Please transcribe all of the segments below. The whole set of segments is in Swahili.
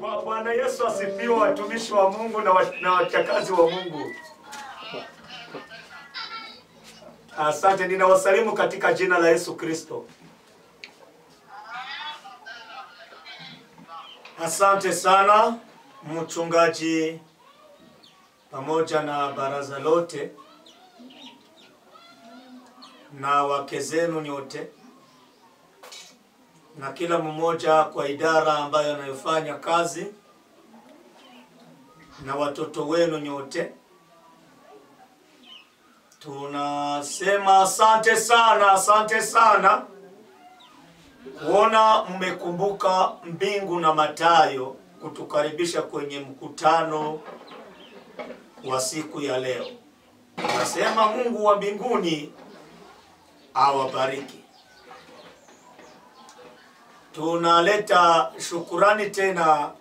Bwa- Bwana Yesu asifiwe, watumishi wa Mungu na wa- na wachakazi wa Mungu. Asante, ninawasalimu katika jina la Yesu Kristo. Asante sana mchungaji pamoja na baraza lote na wake zenu nyote na kila mmoja kwa idara ambayo anayofanya kazi na watoto wenu nyote. Tunasema asante sana, asante sana kuona mmekumbuka mbingu na Mathayo kutukaribisha kwenye mkutano wa siku ya leo. Tunasema Mungu wa mbinguni awabariki. Tunaleta shukurani tena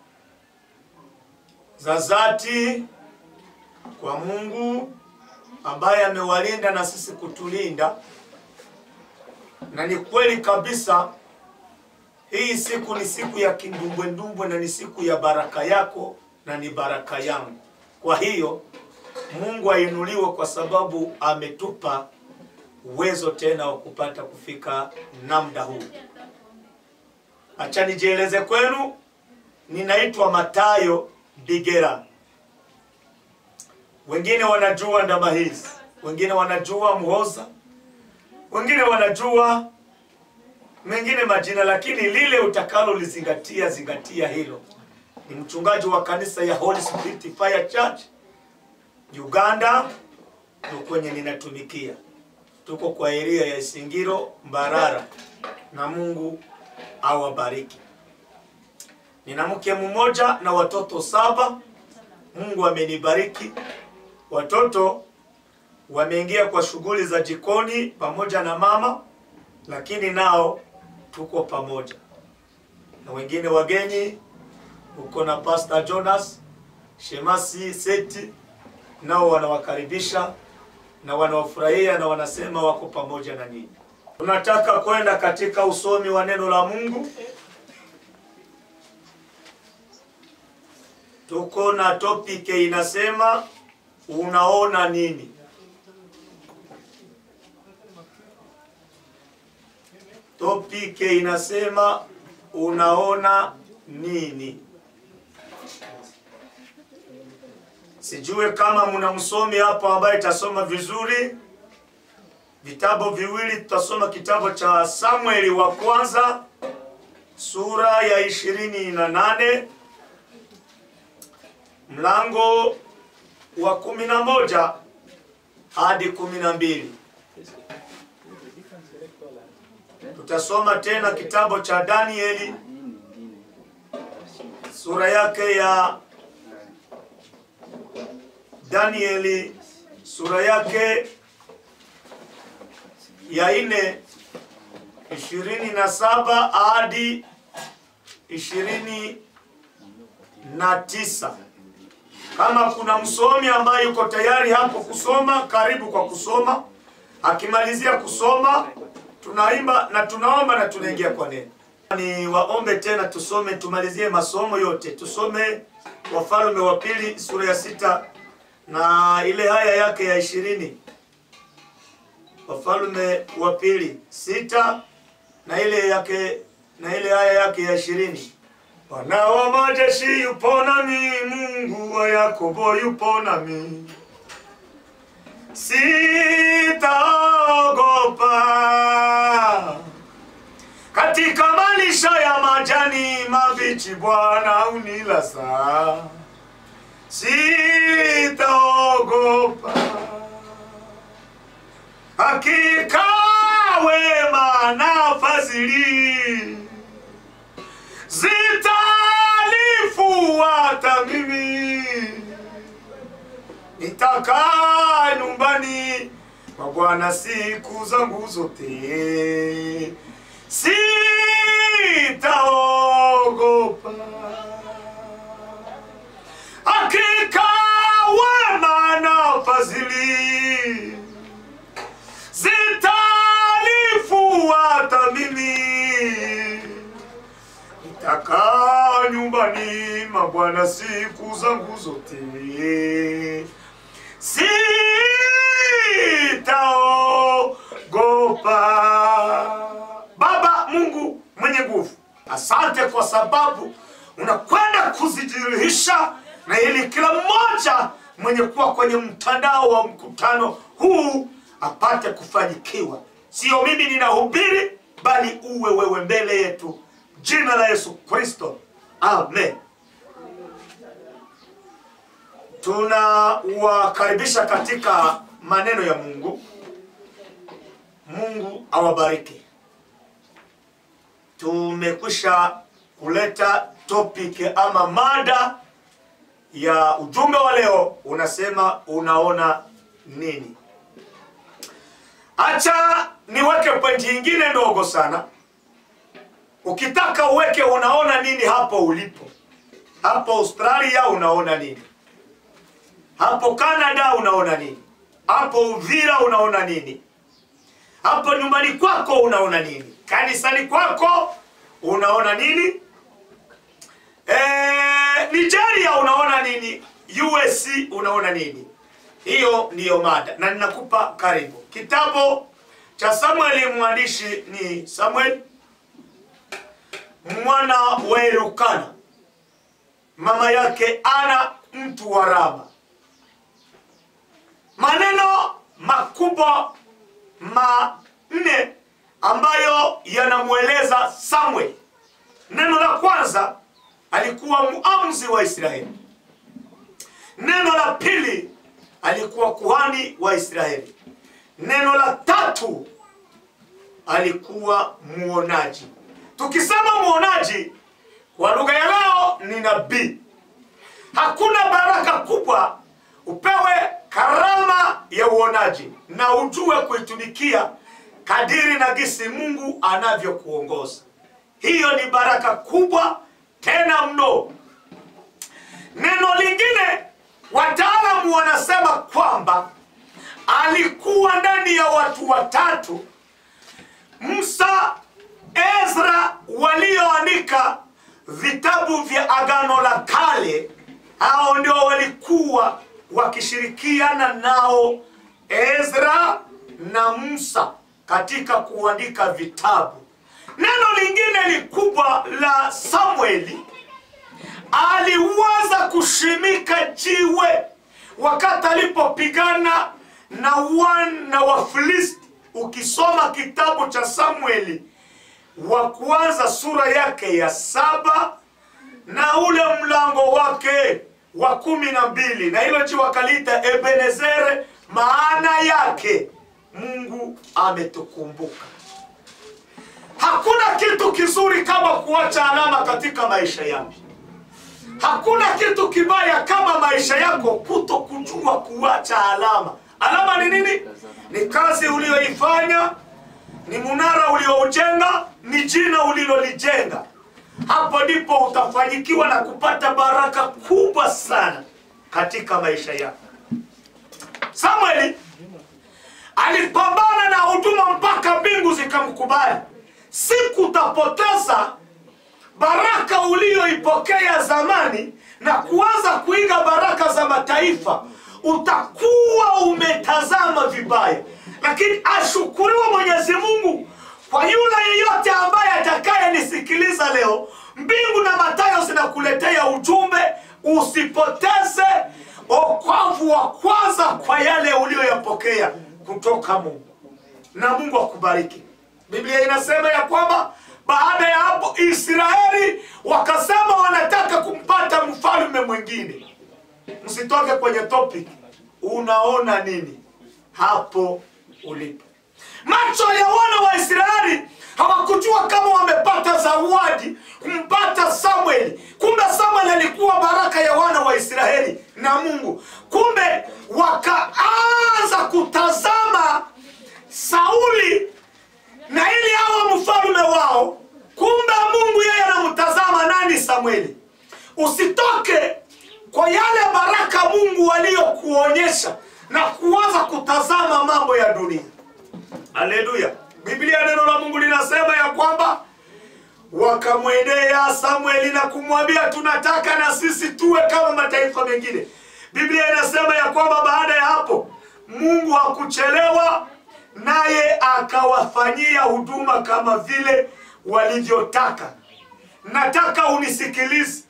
za dhati kwa Mungu ambaye amewalinda na sisi kutulinda, na ni kweli kabisa, hii siku ni siku ya kindumbwendumbwe na ni siku ya baraka yako na ni baraka yangu. Kwa hiyo Mungu ainuliwe kwa sababu ametupa uwezo tena wa kupata kufika na muda huu. Acha nijieleze kwenu, ninaitwa Matayo Bigera. Wengine wanajua Ndamahizi, wengine wanajua Muhoza, wengine wanajua mengine majina, lakini lile utakalo lizingatia, zingatia hilo. Ni mchungaji wa kanisa ya Holy Spirit Fire Church Uganda, ndio kwenye ninatumikia. Tuko kwa eria ya Isingiro Mbarara, na Mungu awabariki. Nina mke mmoja na watoto saba. Mungu amenibariki. Watoto wameingia kwa shughuli za jikoni pamoja na mama, lakini nao tuko pamoja na wengine wageni. Uko na Pastor Jonas Shemasi Seti, nao wanawakaribisha na wanawafurahia na wanasema wako pamoja na nyinyi. Tunataka kwenda katika usomi wa neno la Mungu. Tuko na topic inasema unaona nini? Topic inasema unaona nini? Sijue kama mna msomi hapo ambaye itasoma vizuri. Vitabu viwili tutasoma kitabu cha Samueli wa kwanza sura ya ishirini na nane mlango wa kumi na moja hadi kumi na mbili. Tutasoma tena kitabu cha Danieli sura yake ya Danieli sura yake ya ine ishirini na saba hadi ishirini na tisa. Kama kuna msomi ambaye yuko tayari hapo kusoma, karibu kwa kusoma. Akimalizia kusoma, tunaimba na tunaomba na tunaingia kwa neno. Ni waombe tena tusome, tumalizie masomo yote, tusome Wafalme wa pili sura ya sita na ile haya yake ya ishirini. Wafalme wa pili sita na ile yake na ile haya yake ya ishirini. Bwana wa majeshi yupo nami, Mungu wa Yakobo yupo nami, sitaogopa. Katika malisha ya majani mabichi, Bwana unilaza, sitaogopa. Hakika wema na fadhili zitanifuata mimi, nitakaa nyumbani mwa Bwana siku zangu zote, sitaogopa. Hakika wema na fadhili zitanifuata mimi nitakaa nyumbani mwa Bwana siku zangu zote, sitaogopa. Baba Mungu mwenye nguvu, asante kwa sababu unakwenda kuzidhihirisha na ili kila mmoja mwenye kuwa kwenye mtandao wa mkutano huu apate kufanyikiwa. Sio mimi ninahubiri, bali uwe wewe mbele yetu. Jina la Yesu Kristo, amen. Tunawakaribisha katika maneno ya Mungu. Mungu awabariki. Tumekwisha kuleta topic ama mada ya ujumbe wa leo, unasema unaona nini? Acha niweke pointi nyingine ndogo sana. Ukitaka uweke unaona nini hapo ulipo. Hapo Australia unaona nini? Hapo Canada unaona nini? Hapo Uvira unaona nini? Hapo nyumbani kwako unaona nini? Kanisani kwako unaona nini? Eh, Nigeria unaona nini? USC unaona nini? Hiyo ndiyo mada na ninakupa karibu. Kitabu cha Samueli, mwandishi ni Samuel mwana wa Elukana, mama yake Ana mtu wa Rama. Maneno makubwa manne ambayo yanamweleza Samuel. Neno la kwanza, alikuwa muamuzi wa Israeli. Neno la pili, alikuwa kuhani wa Israeli. Neno la tatu, alikuwa muonaji. Tukisema muonaji kwa lugha ya leo ni nabii. Hakuna baraka kubwa upewe karama ya uonaji na ujue kuitumikia kadiri na gisi Mungu anavyokuongoza. Hiyo ni baraka kubwa tena mno. Neno lingine, wataalamu wanasema kwamba alikuwa ndani ya watu watatu, Musa, Ezra, walioandika vitabu vya Agano la Kale. Hao ndio walikuwa wakishirikiana nao Ezra na Musa katika kuandika vitabu. Neno lingine likubwa la Samueli, aliweza kushimika jiwe wakati alipopigana na wana wa Filisti. Ukisoma kitabu cha Samueli wa kwanza sura yake ya saba na ule mlango wake wa kumi na mbili na hilo jiwe wakaliita Ebenezere, maana yake Mungu ametukumbuka. Hakuna kitu kizuri kama kuacha alama katika maisha yako. Hakuna kitu kibaya kama maisha yako kuto kujua kuacha alama. Alama ni nini? Ni kazi uliyoifanya, ni munara ulioujenga, ni jina ulilolijenga. Hapo ndipo utafanyikiwa na kupata baraka kubwa sana katika maisha yako. Samueli alipambana na huduma mpaka mbingu zikamkubali. Siku utapoteza baraka uliyoipokea zamani na kuanza kuiga baraka za mataifa, utakuwa umetazama vibaya. Lakini ashukuriwe Mwenyezi Mungu kwa yule yeyote ambaye atakayenisikiliza leo. Mbingu na Mathayo zinakuletea ujumbe, usipoteze okwavu wa kwanza kwa yale uliyoyapokea kutoka Mungu, na Mungu akubariki. Biblia inasema ya kwamba baada ya hapo Israeli wakasema wanataka kumpata mfalme mwingine. Msitoke kwenye topic. Unaona nini hapo ulipo? Macho ya wana wa Israeli hawakujua kama wamepata zawadi kumpata Samueli. Kumbe Samueli alikuwa baraka ya wana wa Israeli na Mungu. Kumbe wakaanza kutazama Sauli na ili awe mfalme wao. Kumbe Mungu yeye anamtazama nani? Samueli. Usitoke kwa yale baraka Mungu aliyokuonyesha na kuanza kutazama mambo ya dunia. Haleluya! Biblia, neno la Mungu linasema ya kwamba wakamwendea Samueli na kumwambia, tunataka na sisi tuwe kama mataifa mengine. Biblia inasema ya kwamba baada ya hapo Mungu hakuchelewa, naye akawafanyia huduma kama vile walivyotaka. Nataka unisikilize,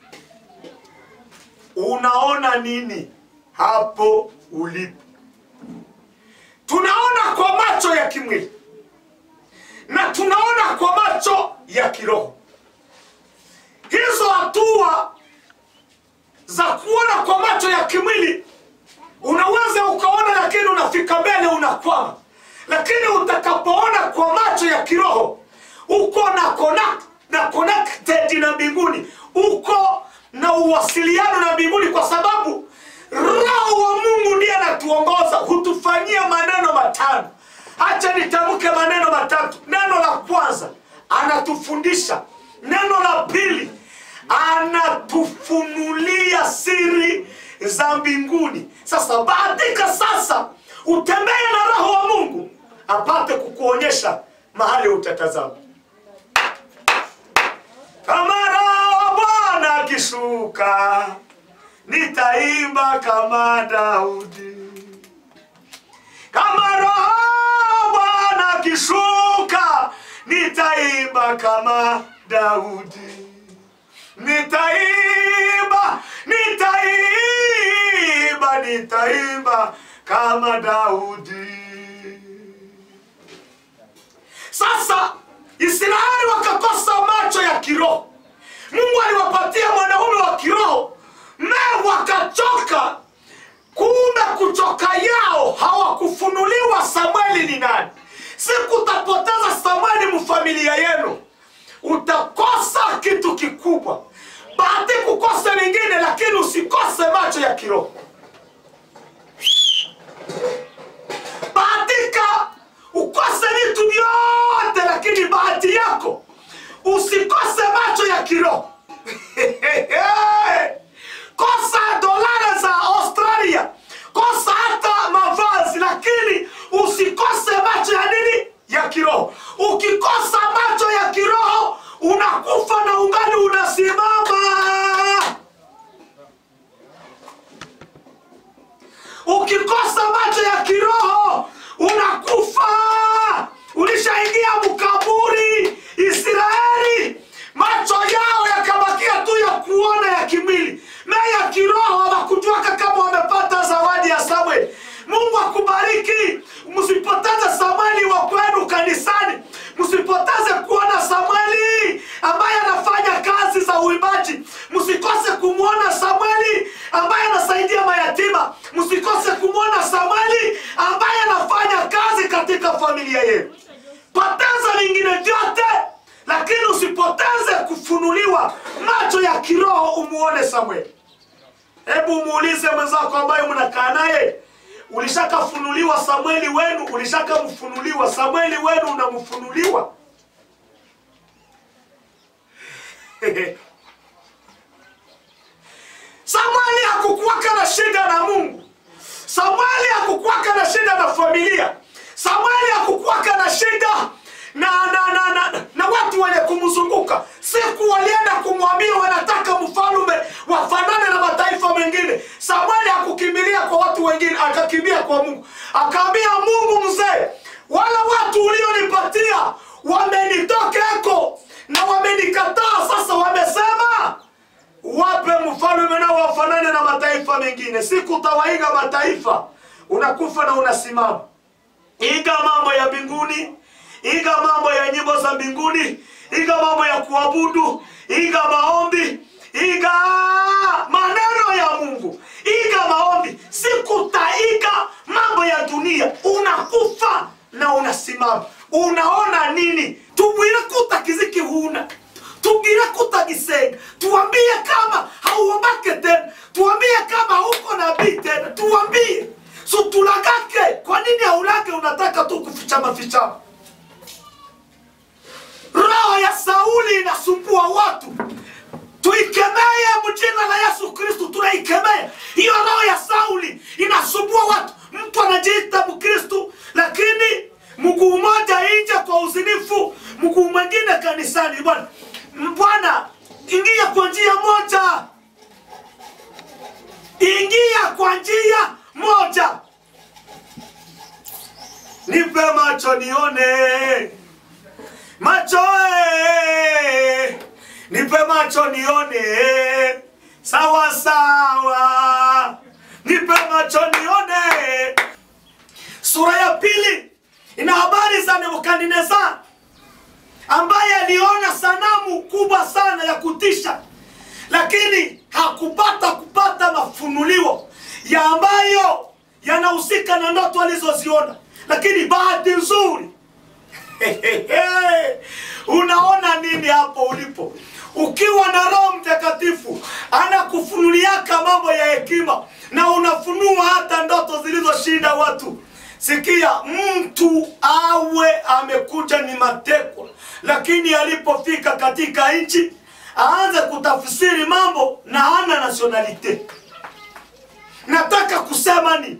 unaona nini hapo ulipo? Tunaona kwa macho ya kimwili na tunaona kwa macho ya kiroho. Hizo hatua za kuona kwa macho ya kimwili unaweza ukaona, lakini unafika mbele unakwama. Lakini utakapoona kwa macho ya kiroho uko na connect, na connected na mbinguni, uko na uwasiliano na mbinguni, kwa sababu Roho wa Mungu ndiye anatuongoza, hutufanyia maneno matano. Acha nitamke maneno matatu. Neno la kwanza anatufundisha, neno la pili anatufunulia siri za mbinguni. Sasa bahatika sasa utembee na Roho wa Mungu apate kukuonyesha mahali utatazama. Kama Roho wa Bwana akishuka, nitaimba kama Daudi. Kama Roho wa Bwana akishuka, nitaimba kama Daudi. Nitaimba, nitaimba, nitaimba kama Daudi. Sasa Israeli wakakosa macho ya kiroho. Mungu aliwapatia mwanaume wa kiroho, nao wakachoka. Kumbe kuchoka yao hawakufunuliwa Samueli ni nani. Siku utapoteza Samueli mfamilia yenu, utakosa kitu kikubwa. Bahati kukosa vingine, lakini usikose macho ya kiroho. Bahatika ukose vitu vyote, lakini bahati yako usikose macho ya kiroho. Kosa dolari za Australia, kosa hata mavazi, lakini usikose macho ya nini? Ya kiroho. Ukikosa macho ya kiroho unakufa na ungali unasimama. Ukikosa macho ya kiroho unakufa, ulishaingia mkaburi. Israeli macho yao yakabakia tu ya kuona ya kimwili, na ya kiroho hawakujuaka kama wamepata zawadi ya Samueli. Mungu akubariki, msipoteze Samueli wa kwenu kanisani, msipoteze kuona Samueli ambaye anafanya kazi za uimbaji, msikose kumwona Samueli ambaye anasaidia mayatima, msikose kumwona Samueli ambaye anafanya kazi katika familia yenu. Poteza vingine vyote, lakini usipoteze kufunuliwa macho ya kiroho umuone Samueli. Hebu muulize mwenzako ambaye mnakaa naye, ulishakafunuliwa Samueli wenu? Ulishakamfunuliwa Samueli wenu? Unamfunuliwa? Samueli hakukuwaka na shida na Mungu. Samueli hakukuwaka na shida na familia. Samueli hakukuwaka na shida na na, na, na, na watu wenye kumzunguka. Siku walienda kumwambia wanataka mfalume wafanane na mataifa mengine. Samueli hakukimbilia kwa watu wengine, akakimbia kwa Mungu. Akaambia Mungu, mzee, wale watu ulionipatia wamenitokeko na wamenikataa. Sasa wamesema wape mfalme nao wafanane na mataifa mengine. Siku utawaiga mataifa, unakufa na unasimama. Iga mambo ya mbinguni, iga mambo ya nyimbo za mbinguni, iga mambo ya kuabudu, iga maombi, iga maneno ya Mungu, iga maombi. Siku utaiga mambo ya dunia, unakufa na unasimama. Unaona nini? tubwire kutakiziki huna tubwire kutagisenga, tuambie kama hauombake tena, tuambie kama hauko nabii tena, tuambie so tulagake. Kwa nini haulage? Unataka tu kufichama fichama. Roho ya Sauli inasumbua watu, tuikemee mjina la Yesu Kristu, tunaikemea hiyo roho ya Sauli inasumbua watu. Mtu anajiita Mkristu lakini mguu mmoja nje kwa uzinifu, mguu mwingine kanisani. kwa njia moja, ingia kwa njia moja. Nipe macho nione, macho eh, nipe macho nione, sawa sawa, nipe macho nione. Sura ya pili ina habari za Nebukadnezar ambaye aliona sanamu kubwa sana ya kutisha, lakini hakupata kupata mafunuliwo ya ambayo yanahusika na ndoto alizoziona. Lakini bahati nzuri unaona nini hapo ulipo? Ukiwa na Roho Mtakatifu anakufunuliaka mambo ya hekima na unafunua hata ndoto zilizoshinda watu. Sikia, mtu awe amekuja ni matekwa, lakini alipofika katika nchi aanze kutafsiri mambo na hana nationalite. Nataka kusema ni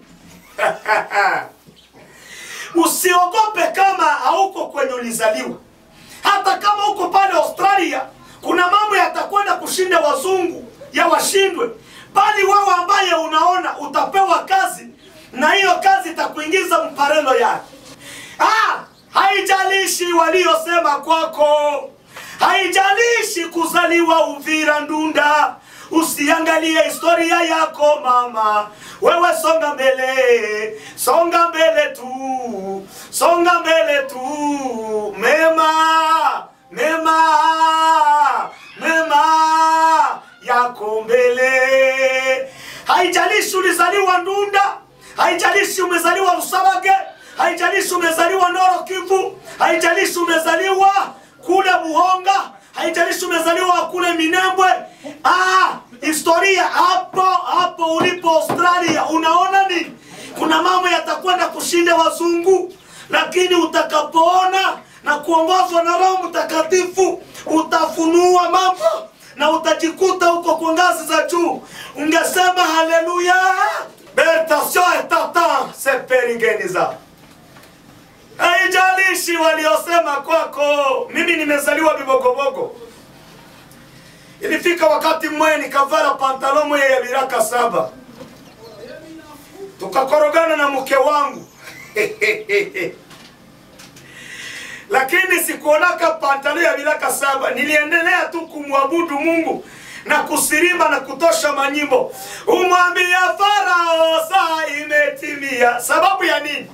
usiogope kama hauko kwenye ulizaliwa. Hata kama uko pale Australia, kuna mambo yatakwenda kushinda wazungu ya washindwe, bali wewe ambaye unaona utapewa kazi na hiyo kazi itakuingiza mparelo yake. Ah, haijalishi waliosema kwako, haijalishi kuzaliwa Uvira, Ndunda. Usiangalie historia yako mama, wewe songa mbele, songa mbele tu, songa mbele tu, mema mema mema yako mbele. Haijalishi ulizaliwa Ndunda, haijalishi umezaliwa Rusabage, haijalishi umezaliwa Noro Kivu, haijalishi umezaliwa kule Buhonga, haijalishi umezaliwa kule Minembwe. Ah, historia hapo hapo ulipo Australia, unaona nini? Kuna mambo yatakwenda kushinda wazungu, lakini utakapoona na kuongozwa na Roho Mtakatifu utafunua mambo na utajikuta huko kwa ngazi za juu. Ungesema haleluya, bertasio etata seperingeniza Haijalishi waliosema kwako. Mimi nimezaliwa Bibogobogo. Ilifika wakati mmoja nikavala pantalo moja ya viraka saba, tukakorogana na mke wangu lakini sikuonaka pantalo ya viraka saba. Niliendelea tu kumwabudu Mungu na kusirimba na kutosha manyimbo, umwambia Farao saa imetimia. Sababu ya nini?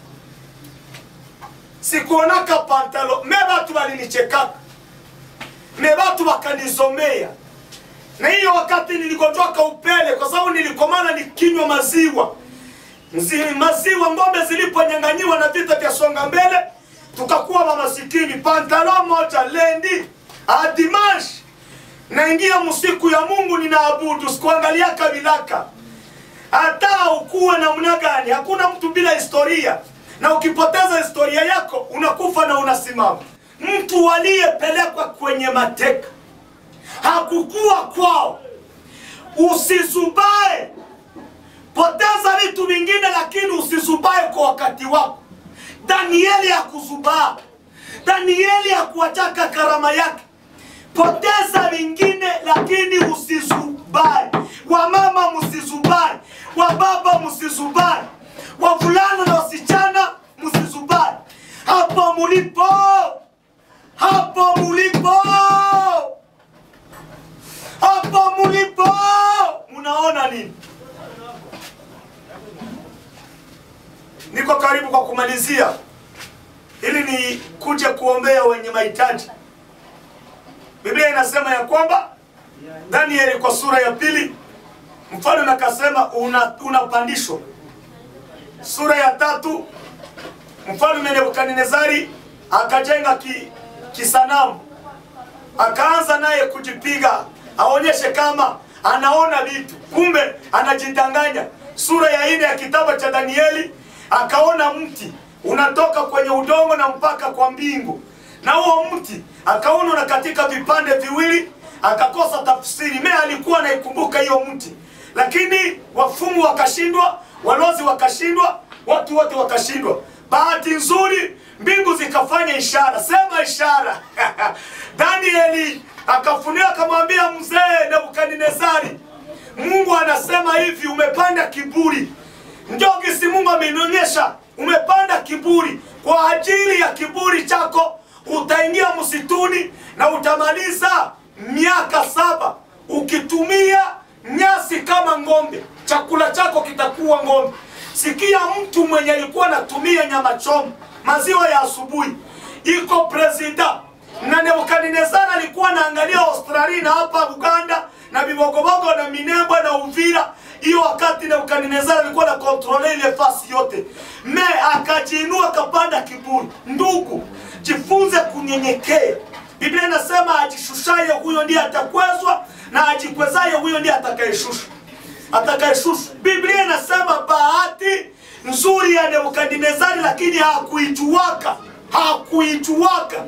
sikuonaka pantalo me batu balinichekaka me batu bakanizomea na hiyo wakati niligonjwaka upele kwa sababu nilikomana nikinywa maziwa Mzi, maziwa ng'ombe ziliponyang'anyiwa na vita vya songa mbele tukakuwa mamasikini pantalo moja lendi a dimanche naingia musiku ya mungu ninaabudu sikuangalia kabilaka hata ukuwe namna gani hakuna mtu bila historia na ukipoteza historia yako unakufa na unasimama. Mtu aliyepelekwa kwenye mateka hakukuwa kwao. Usizubae, poteza vitu vingine, lakini usizubae kwa wakati wako. Danieli hakuzubaa, Danieli hakuachaka karama yake. Poteza vingine, lakini usizubae. Wamama msizubae, wababa msizubae wavulana na wasichana msizubae. Hapo mulipo, hapo mulipo, hapo mulipo, munaona nini? Niko karibu kwa kumalizia, ili ni kuja kuombea wenye mahitaji. Biblia inasema ya kwamba Danieli kwa sura ya pili mfalme akasema unapandishwa una sura ya tatu mfalme Nebukadnezari akajenga ki, kisanamu akaanza naye kujipiga aonyeshe kama anaona vitu, kumbe anajidanganya. Sura ya nne ya kitabu cha Danieli akaona mti unatoka kwenye udongo na mpaka kwa mbingu, na huo mti akaona una katika vipande viwili, akakosa tafsiri. Me alikuwa anaikumbuka hiyo mti, lakini wafumu wakashindwa walozi wakashindwa, watu wote wakashindwa. Bahati nzuri mbingu zikafanya ishara. Sema ishara. Danieli akafunika akamwambia mzee Nebukadnezari, Mungu anasema hivi, umepanda kiburi. Ndio gisi Mungu amenionyesha, umepanda kiburi. Kwa ajili ya kiburi chako utaingia msituni na utamaliza miaka saba ukitumia nyasi kama ng'ombe. Chakula chako kitakuwa ng'ombe. Sikia, mtu mwenye alikuwa anatumia nyama choma, maziwa ya asubuhi, iko presida na Nebukadnezar alikuwa anaangalia Australia na hapa Uganda na Bibogobogo na Minembwe na Uvira. Hiyo wakati Nebukadnezar alikuwa na kontrole ile fasi yote, me akajiinua akapanda kiburi. Ndugu, jifunze kunyenyekea. Biblia inasema ajishushaye huyo ndiye atakwezwa na ajikwezaye huyo ndiye atakayeshushwa atakayeshushwa. Biblia inasema bahati nzuri ya Nebukadnezari, lakini hakuijuaka, hakuijuaka.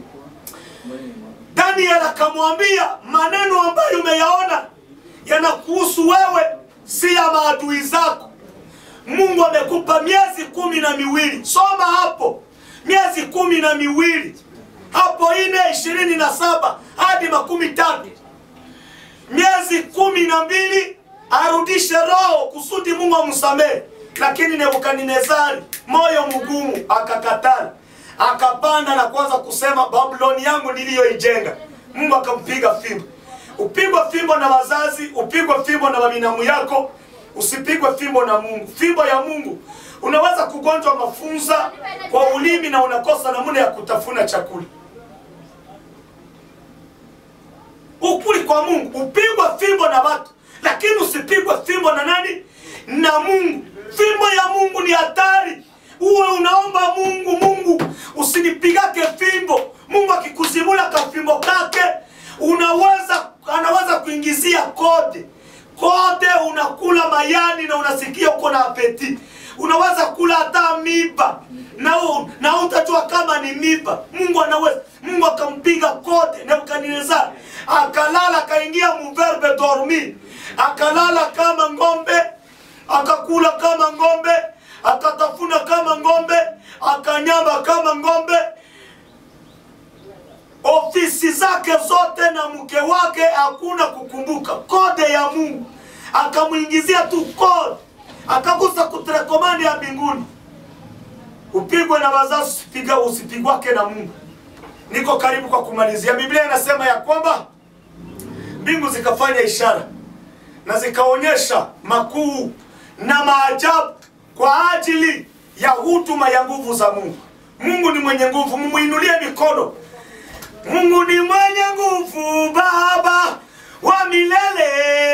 Daniel akamwambia maneno ambayo umeyaona yanakuhusu wewe, si ya maadui zako. Mungu amekupa miezi kumi na miwili. Soma hapo, miezi kumi na miwili hapo, ine ishirini na saba hadi makumi tatu miezi kumi na mbili arudishe roho kusudi Mungu amsamehe. Lakini Nebukadnezari moyo mgumu akakataa, akapanda na kuanza kusema Babuloni yangu niliyoijenga. Mungu akampiga fimbo. Upigwe fimbo na wazazi, upigwe fimbo na mabinamu yako, usipigwe fimbo na Mungu. Fimbo ya Mungu unaweza kugonjwa mafunza kwa ulimi na unakosa namna ya kutafuna chakula. Ukuli kwa Mungu, upigwe fimbo na watu, lakini usipigwe fimbo na nani? Na Mungu. Fimbo ya Mungu ni hatari. Uwe unaomba Mungu, Mungu usinipigake fimbo. Mungu akikuzimula kafimbo kake, unaweza anaweza kuingizia kode kode, unakula mayani na unasikia uko na apeti. Unaweza kula hata miba na u, na utajua kama ni miba. Mungu anaweza. Mungu akampiga kode Nebukadnezar, akalala akaingia muverbe dormi, akalala kama ng'ombe, akakula kama ng'ombe, akatafuna kama ng'ombe, akanyamba kama ng'ombe. Ofisi zake zote na mke wake hakuna kukumbuka kode ya Mungu, akamwingizia tu kode, akagusa kutrekomandi ya mbinguni. Upigwe na wazazi, usipiga usipigwake na Mungu. Niko karibu kwa kumalizia. Biblia inasema ya kwamba mbingu zikafanya ishara na zikaonyesha makuu na maajabu kwa ajili ya huduma ya nguvu za Mungu. Mungu ni mwenye nguvu, mumuinulie mikono. Mungu ni mwenye nguvu, Baba wa milele.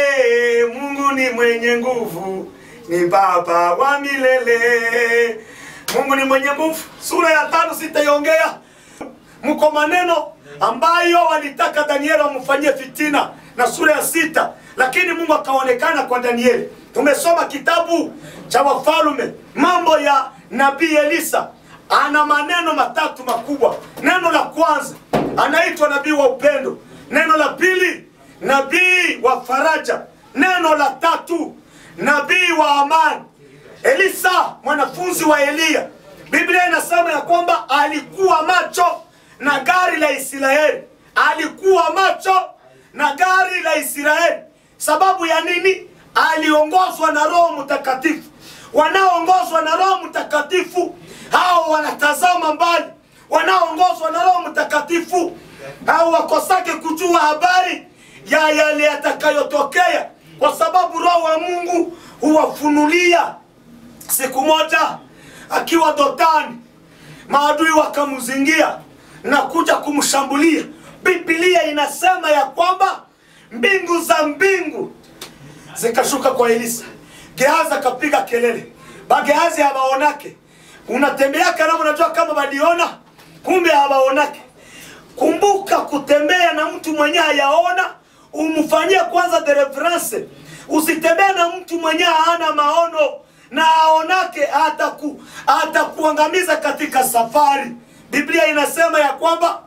Mungu ni mwenye nguvu, ni Baba wa milele. Mungu ni mwenye nguvu. Sura ya tano sitaiongea mko maneno ambayo walitaka Danieli wamfanyie fitina na sura ya sita, lakini Mungu akaonekana kwa Danieli. Tumesoma kitabu cha Wafalme, mambo ya nabii Elisa. Ana maneno matatu makubwa. Neno la kwanza anaitwa nabii wa upendo, neno la pili nabii wa faraja, neno la tatu nabii wa amani. Elisa mwanafunzi wa Eliya, Biblia inasema ya kwamba alikuwa macho na gari la Israeli, alikuwa macho na gari la Israeli. Sababu ya nini? Aliongozwa na Roho Mtakatifu. Wanaoongozwa na Roho Mtakatifu hao wanatazama mbali, wanaoongozwa na Roho Mtakatifu hao wakosake kujua habari ya yale yatakayotokea, kwa sababu Roho wa Mungu huwafunulia. Siku moja akiwa Dotani, maadui wakamzingia na kuja kumshambulia. Biblia inasema ya kwamba mbingu za mbingu zikashuka kwa Elisa. Gehazi akapiga kelele, bagehazi hawaonake. Unatembeaka na unajua kama waliona, kumbe hawaonake. Kumbuka kutembea na mtu mwenye hayaona, umfanyie kwanza deliverance. Usitembee na mtu mwenye hana maono na aonake, ataku atakuangamiza katika safari. Biblia inasema ya kwamba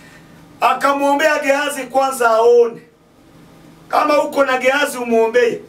akamwombea Gehazi kwanza aone. Kama uko na Gehazi umwombee.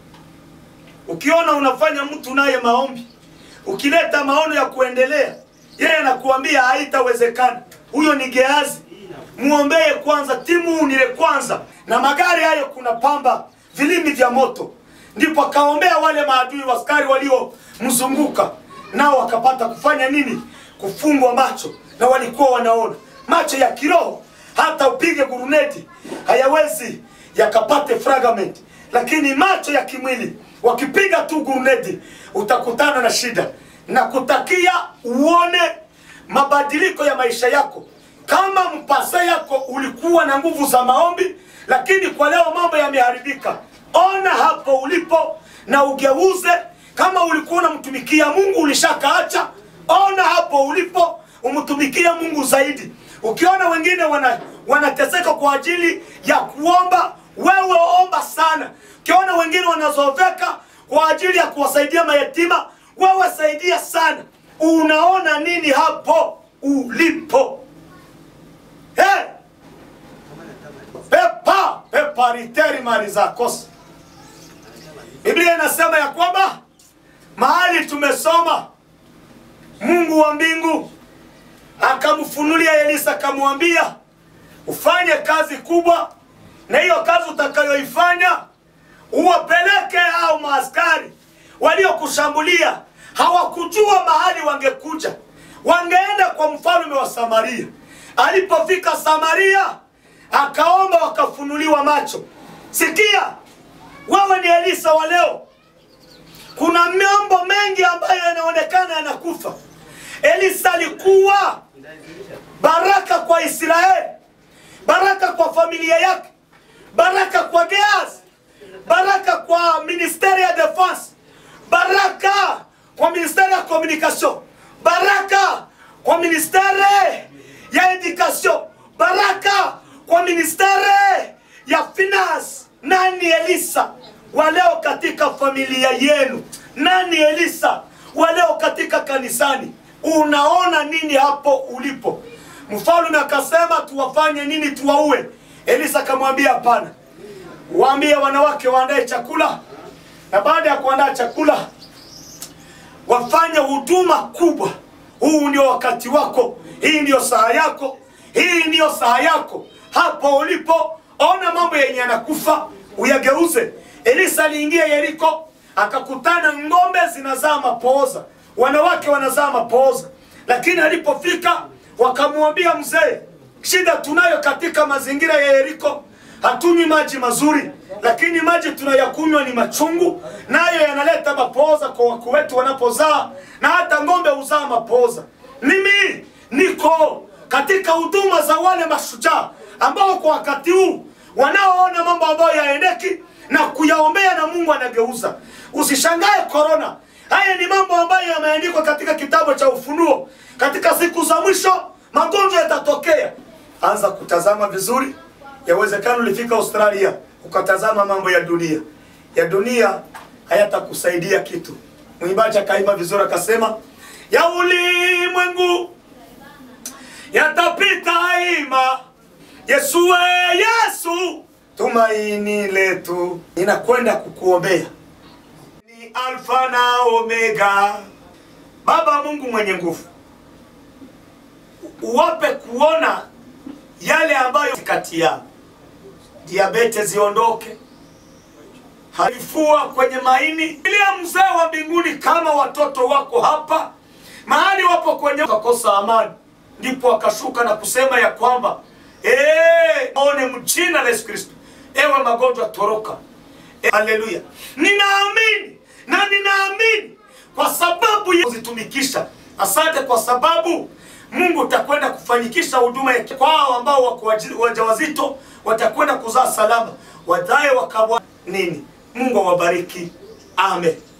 Ukiona unafanya mtu naye maombi, ukileta maono ya kuendelea, yeye anakuambia haitawezekana. Huyo ni Gehazi. Muombee kwanza, timu unile kwanza, na magari hayo kuna pamba, vilimi vya moto. Ndipo akaombea wale maadui waskari waliomzunguka, nao wakapata kufanya nini? Kufungwa macho, na walikuwa wanaona macho ya kiroho. Hata upige guruneti hayawezi yakapate fragment, lakini macho ya kimwili wakipiga tu guruneti utakutana na shida. Na kutakia uone mabadiliko ya maisha yako. Kama mpasa yako ulikuwa na nguvu za maombi, lakini kwa leo mambo yameharibika, ona hapo ulipo na ugeuze. Kama ulikuwa unamtumikia Mungu ulishakaacha, ona hapo ulipo umtumikia Mungu zaidi. Ukiona wengine wana wanateseka kwa ajili ya kuomba, wewe omba sana. Ukiona wengine wanazoveka kwa ajili ya kuwasaidia mayatima, wewe saidia sana. Unaona nini hapo ulipo? Hey! Pepa pepa riteri mali za kosa. Biblia inasema ya kwamba mahali tumesoma Mungu wa mbingu akamfunulia Elisa akamwambia ufanye kazi kubwa, na hiyo kazi utakayoifanya uwapeleke hao maaskari waliokushambulia. Hawakujua mahali wangekuja, wangeenda kwa mfalme wa Samaria. Alipofika Samaria, akaomba wakafunuliwa macho. Sikia, wewe ni Elisa wa leo, kuna mambo mengi ambayo yanaonekana yanakufa. Elisa alikuwa baraka kwa Israeli, baraka kwa familia yake, baraka kwa Gehazi, baraka kwa ministeri ya defense, baraka kwa ministeri ya communication, baraka kwa ministeri ya education, baraka kwa ministeri ya finance. Nani Elisa wa leo katika familia yenu? Nani Elisa wa leo katika kanisani? Unaona nini hapo ulipo? Mfalme akasema tuwafanye nini? Tuwaue? Elisa akamwambia hapana, waambie wanawake waandae chakula, na baada ya kuandaa chakula wafanye huduma kubwa. Huu ndio wakati wako, hii ndio saa yako, hii ndio saa yako. Hapo ulipo, ona mambo yenye yanakufa uyageuze. Elisa aliingia Yeriko akakutana ng'ombe zinazaa mapooza, wanawake wanazaa mapooza, lakini alipofika wakamwambia mzee, shida tunayo katika mazingira ya Yeriko, hatunywi maji mazuri, lakini maji tunayakunywa ni machungu, nayo yanaleta mapooza kwa wako wetu wanapozaa, na hata ng'ombe huzaa mapooza. Mimi niko katika huduma za wale mashujaa ambao kwa wakati huu wanaoona mambo ambayo yaendeki na kuyaombea na Mungu anageuza. Usishangae korona. Haya ni mambo ambayo yameandikwa katika kitabu cha Ufunuo. Katika siku za mwisho magonjwa yatatokea. Anza kutazama vizuri. Yawezekana ulifika Australia ukatazama mambo ya dunia. Ya dunia hayatakusaidia kitu. Mwimbaji akaimba vizuri akasema, ya ulimwengu yatapita ima Yesu we Yesu tumaini letu. Ninakwenda kukuombea, ni Alfa na Omega. Baba Mungu mwenye nguvu, uwape kuona yale ambayo kati yao, diabete ziondoke, halifua kwenye maini, ilia mzee wa mbinguni, kama watoto wako hapa mahali wapo kwenye kakosa amani, ndipo akashuka na kusema ya kwamba Eh, one mjina la Yesu Kristo. Ewe magonjwa toroka. E, haleluya. Ninaamini na ninaamini kwa sababu ya kuzitumikisha. Asante kwa sababu Mungu utakwenda kufanyikisha huduma ya kwao ambao wako waji- wajawazito watakwenda kuzaa salama. Wadae wakabwa nini? Mungu awabariki. Amen.